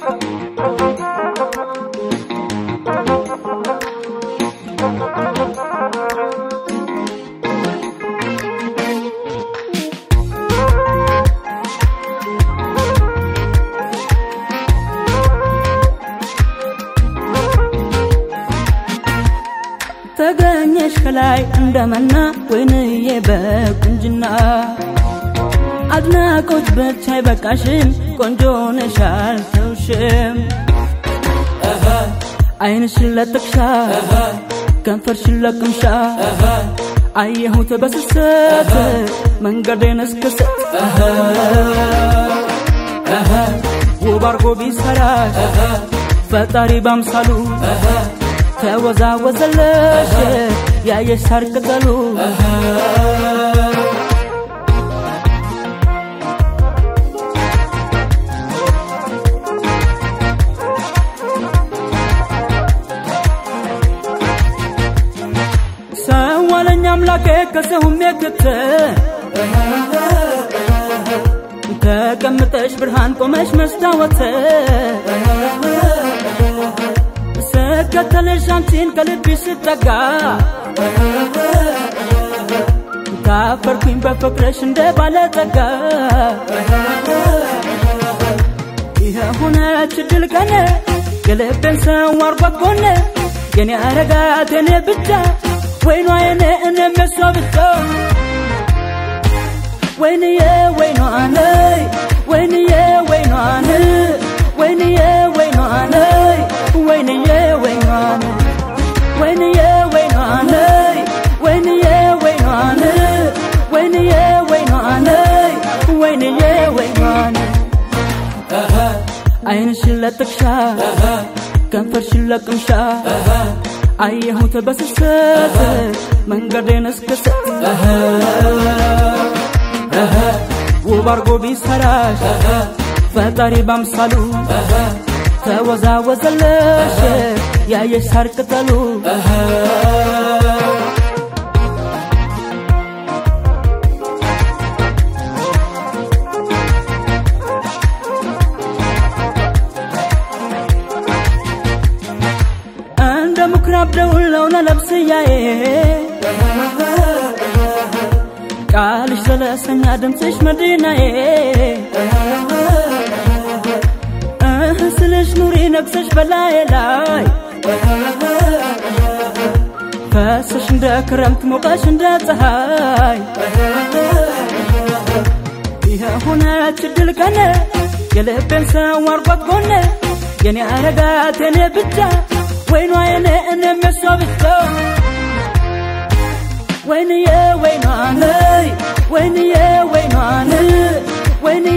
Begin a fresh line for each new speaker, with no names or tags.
ተገኘሽ ከላይ እንደመና ወይንዬ በቁንጅና አድናቆች ብቻ አይበቃሽም ቆንጆ ነሽ አልተውሽም አይንሽን ለጥቅሻ ከንፈርሽን ለቅምሻ አየሁት በስስት መንገዴን እስክስት ውብ አርጎ ቢሰራሽ ፈጣሪ ባምሳሉ ተወዛወዘለሽ ያየሽ ሳር ቅጠሉ ሰው አለኝ አምላኬ ከሰውም የክት ተቀምጠሽ ብርሃን ቆመሽ መስታወት ስከተልሽ አንቺን ከልብሽ ስጠጋ ካፈርኩኝ በፍቅርሽ እንደ ባለጸጋ ይሄ ሆነች ድል ቀን የልቤን ሰው አርጓት ጎን የኔ አረጋት የኔ ብቻ ወይኗ የኔ እኔም የሷ ብቻ ወይንዬ ወይኗ ነይ ወይንዬ ወይኗ ነይ ወይንዬ ወይኗ ነይ ወይንዬ ወይኗ ነይ ወይንዬ ወይኗ ነይ ወይንዬ ወይኗ ነይ ወይንዬ ወይኗ ነይ ወይንዬ ወይኗ ነይ አይንሽን ለጥቅሻ ከንፈርሽን ለቅምሻ አየሁት በስስት መንገዴን እስክስት ውብ አርጎ ቢሰራሽ ፈጣሪ ባምሳሉ ተወዛወዘለሽ ያየሽ ሳር ቅጠሉ እንደ ምኩራብ ደውል ነው ለነብስያዬ ቃልሽ ዘለሰኛ ድምፅሽ መዲናዬ እህ ስልሽ ኑሪ ነግሰሽ በላዬ ላይ ፈሰሽ እንደ ክረምት ሞቀሽ እንደ ፀሐይ ይሄ ሆነች ድል ቀን የልቤን ሰው አርጓት ጎን የኔ አረጋት የኔ ብቻ ወይኗ የኔ እኔም የሷ ብቻ ወይንዬ ወይኗ ነይ ወይንዬ ወይኗ ነይ ወይንዬ